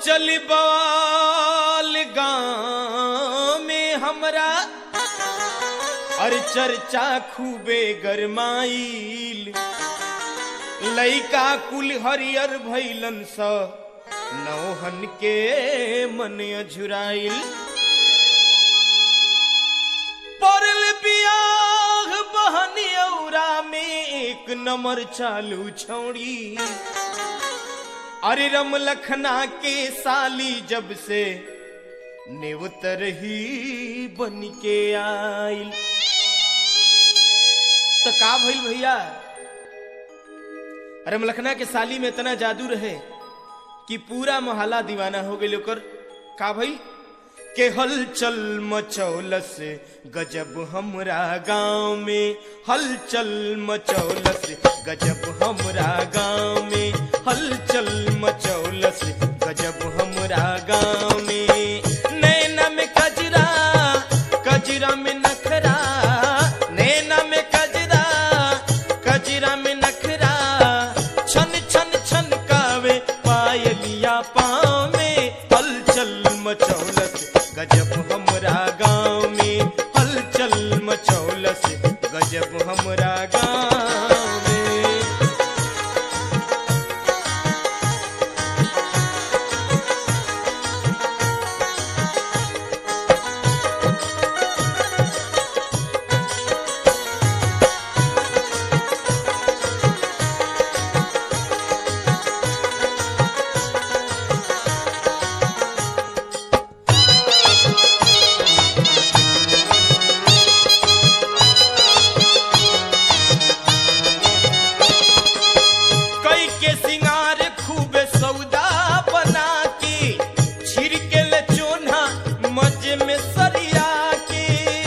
मचल बाल गाँव में हमरा और चर्चा खूबे गरमाइल लइका कुल हरियर भैलन स नौहन के मन अझुराइल पड़ल बियाह बहनियौरा में एक नंबर चालू छौड़ी अरे रम लखना के साली जब से नेवतर ही बन के आइल तो का भइल भैया रम लखना के साली में इतना जादू रहे कि पूरा मोहल्ला दीवाना हो गई ओकर का भइल के हलचल मचौलस गजब हमरा गांव में हलचल मचौलस गजब हमरा गांव में हलचल मचौलस गजब हमरा गांव में नैना में कजरा कजरा में नखरा नैना में कजरा कजरा में नखरा छन छन छन कावे पायलिया पाँव में हलचल मचौलस गजब हमरा गांव में हलचल मचौलस गजब हमरा गांव में कई के सिंगार खूब सौदा बना के छिड़के ले चोना मजे में सरिया के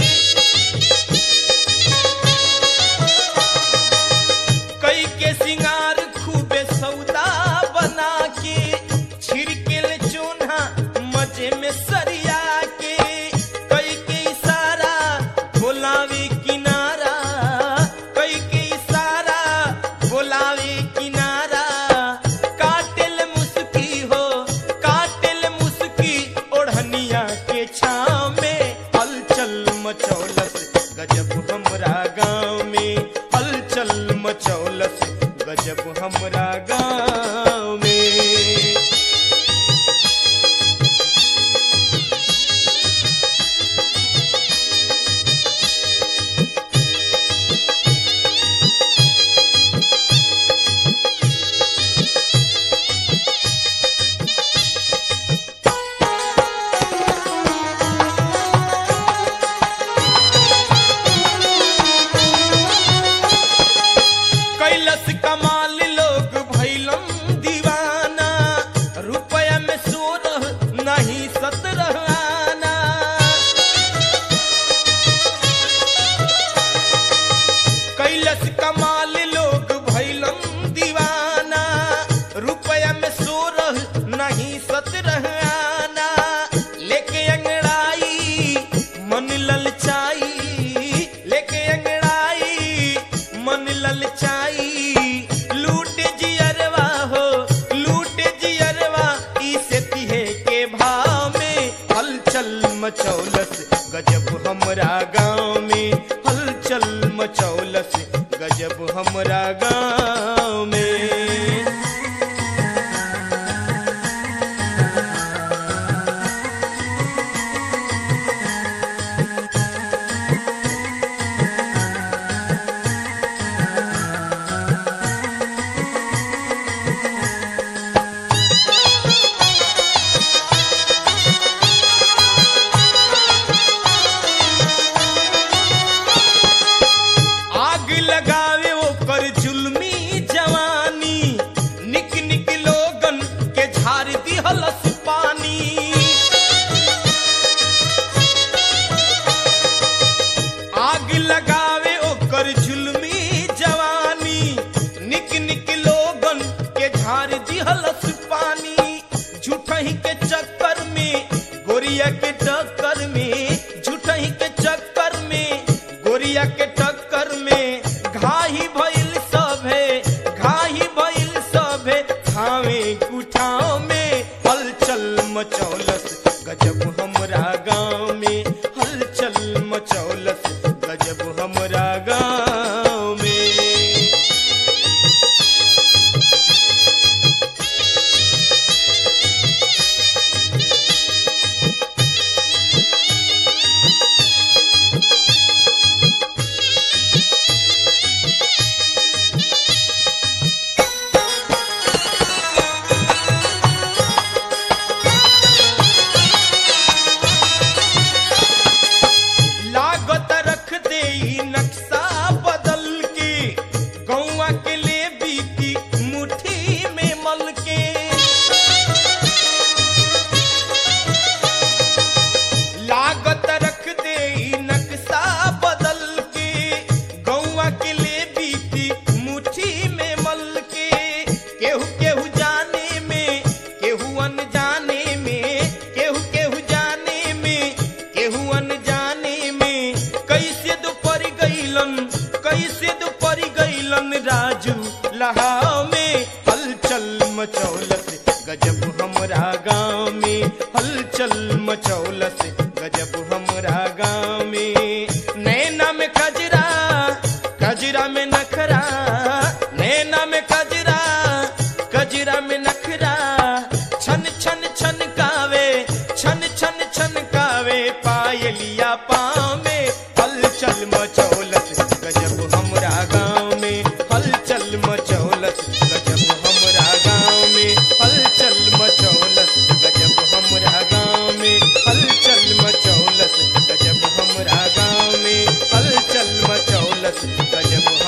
कई के सिंगार खूब सौदा बना के छिड़के ले चोना मजे में सरिया के कई के इशारा बोलावे किनारा कई के इशारा बोलावे किनारा काटेल मुस्की हो काटेल मुस्की ओढ़निया के छाव में हलचल मचौलस गजब हमरा गांव में हलचल मचौलस गजब हमरा गांव में कैलस कमाल लोग भैलम दीवाना रुपया में सोलह नहीं सत्रह आना कैलस कमाल लोग भैलम दीवाना रुपया में सोलह नहीं सत्रह आना लेके अंगड़ाई मन ललचाई लेके अंगड़ाई मन ललचाई लूट जियरवा हो लूट जियरवा इसे तिहे के भाव में हलचल मचौलस गजब हमरा गांव में हलचल मचौलस गजब हमरा गांव में आग लगावे ओकर जुल्मी जवानी निक निक लोगन के झाड़ दिहलस पानी आग लगावे ओकर जुल्मी जवानी निक निक लोगन के झाड़ दिहलस पानी झूठही के चक्कर में गोरिया के टक्कर में झूठही के चक्कर में गोरिया के टक्कर में घाही भइल सभे घाही भइल सभे खावे कुठाव में हलचल मचौलस गजब हमरा गाँव में हलचल मचौलस गजब हमरा गाँव में लागत रख दे ई नक्शा बदल के गौवा के ले बीती मुट्ठी में मल के लागत रख दे ई नक्शा बदल के गौवा के ले बीती मुट्ठी में मल के केहू केहू जाने में केहू अनजाने में केहू केहू जाने में केहू अनजाने में कैसे दोपहर गईलन कैसे दोपहर गईलन राजू लहाव में हलचल मचौलस गजब हमरा गाँव में हलचल मचौलस गजब हमरा गाँव में नैना में कजरा कजरा में नखरा नैना में कजरा कजरा में नखरा छन छन छन कावे छन छन छन कावे पायलिया पाँव में हलचल मचौलस गजब हमरा गाँव में हलचल मचौलस गजब हमरा गाँव में हलचल मचौलस गजब हमरा गाँव में हलचल मचौलस गजब हमरा गाँव में हलचल मचौलस गजब